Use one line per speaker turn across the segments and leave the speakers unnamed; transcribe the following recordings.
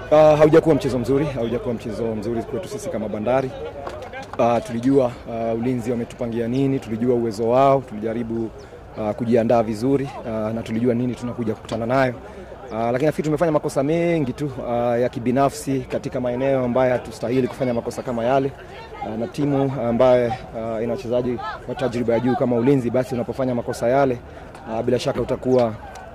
Uh, haujakuwa mchezo mzuri, haujakuwa mchezo mzuri kwetu sisi kama Bandari. Uh, tulijua uh, ulinzi wametupangia nini, tulijua uwezo wao, tulijaribu uh, kujiandaa vizuri uh, na tulijua nini tunakuja kukutana nayo. Uh, lakini nafikiri tumefanya makosa mengi tu uh, ya kibinafsi katika maeneo ambayo hatustahili kufanya makosa kama yale uh, na timu ambayo uh, ina wachezaji wa tajriba ya juu kama ulinzi, basi unapofanya makosa yale uh, bila shaka utakuwa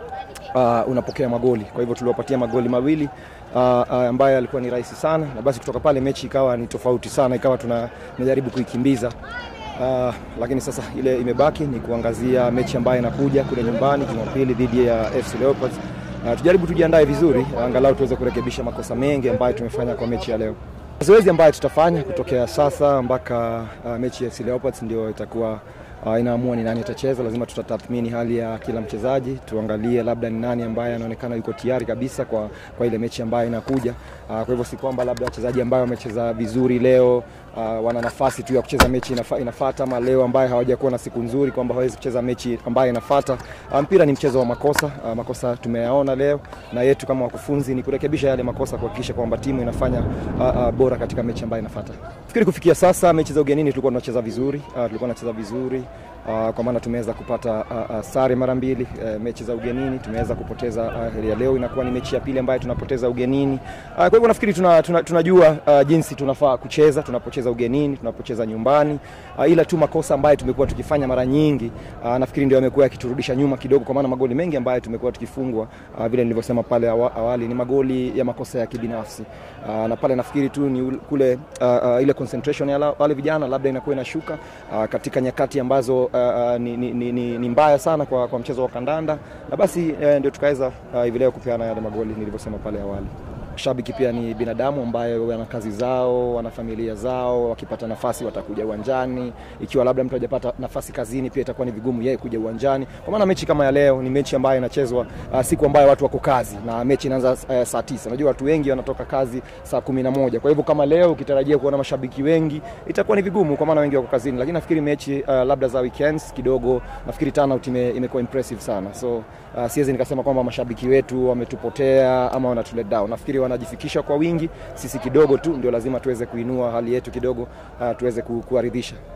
uh, unapokea magoli. Kwa hivyo tuliwapatia magoli mawili uh, uh, ambayo yalikuwa ni rahisi sana, na basi kutoka pale mechi ikawa ni tofauti sana, ikawa tunajaribu kuikimbiza uh, lakini sasa ile imebaki ni kuangazia mechi ambayo inakuja kule nyumbani Jumapili dhidi ya FC Leopards. Uh, tujaribu tujiandae vizuri angalau tuweze kurekebisha makosa mengi ambayo tumefanya kwa mechi ya leo. Zoezi ambayo tutafanya kutokea sasa mpaka uh, mechi ya FC Leopards ndio itakuwa uh, inaamua ni nani atacheza. Lazima tutatathmini hali ya kila mchezaji, tuangalie labda ni nani ambaye anaonekana yuko tayari kabisa kwa, kwa ile mechi ambayo inakuja. Uh, kwa hivyo si kwamba labda wachezaji ambao wamecheza vizuri leo uh, wana nafasi tu ya kucheza mechi inafa, inafata ama leo ambaye hawajakuwa na siku nzuri kwamba hawezi kucheza mechi ambayo inafata. Uh, mpira ni mchezo wa makosa. Uh, makosa tumeyaona leo na yetu kama wakufunzi ni kurekebisha yale makosa, kuhakikisha kwamba timu inafanya uh, uh, bora katika mechi ambayo inafata. Fikiri kufikia sasa mechi za ugenini tulikuwa tunacheza vizuri, uh, tulikuwa tunacheza vizuri Uh, kwa maana tumeweza kupata uh, uh, sare mara mbili uh, mechi za ugenini tumeweza kupoteza uh, ya leo inakuwa ni mechi ya pili ambayo tunapoteza ugenini uh, kwa hivyo nafikiri tuna, tuna, tunajua uh, jinsi tunafaa kucheza tunapocheza ugenini tunapocheza nyumbani uh, ila tu makosa ambayo tumekuwa tukifanya mara nyingi uh, nafikiri ndio yamekuwa yakiturudisha nyuma kidogo, kwa maana magoli mengi ambayo tumekuwa tukifungwa uh, vile nilivyosema pale awali ni magoli ya makosa ya kibinafsi uh, na pale nafikiri tu ni kule uh, uh, ile concentration ya wale vijana labda inakuwa inashuka uh, katika nyakati ambazo Uh, ni, ni, ni, ni mbaya sana kwa, kwa mchezo wa kandanda na basi uh, ndio tukaweza hivi uh, leo kupeana yale magoli nilivyosema pale awali. Shabiki pia ni binadamu ambayo wana kazi zao, wana familia zao, wakipata nafasi watakuja uwanjani. Ikiwa labda mtu hajapata nafasi kazini, pia itakuwa ni vigumu yeye kuja uwanjani, kwa maana mechi kama ya leo ni mechi ambayo inachezwa uh, siku ambayo watu wako kazi na mechi inaanza uh, saa tisa. Unajua watu wengi wanatoka kazi saa kumi na moja. Kwa hivyo kama leo ukitarajia kuona mashabiki wengi itakuwa ni vigumu, kwa maana wengi wako kazini, lakini nafikiri mechi uh, labda za weekends kidogo, nafikiri turnout ime, imekuwa impressive sana, so uh, siwezi nikasema kwamba mashabiki wetu wametupotea ama wanatu let down. Nafikiri wanajifikisha kwa wingi, sisi kidogo tu ndio lazima tuweze kuinua hali yetu kidogo, uh, tuweze kuwaridhisha.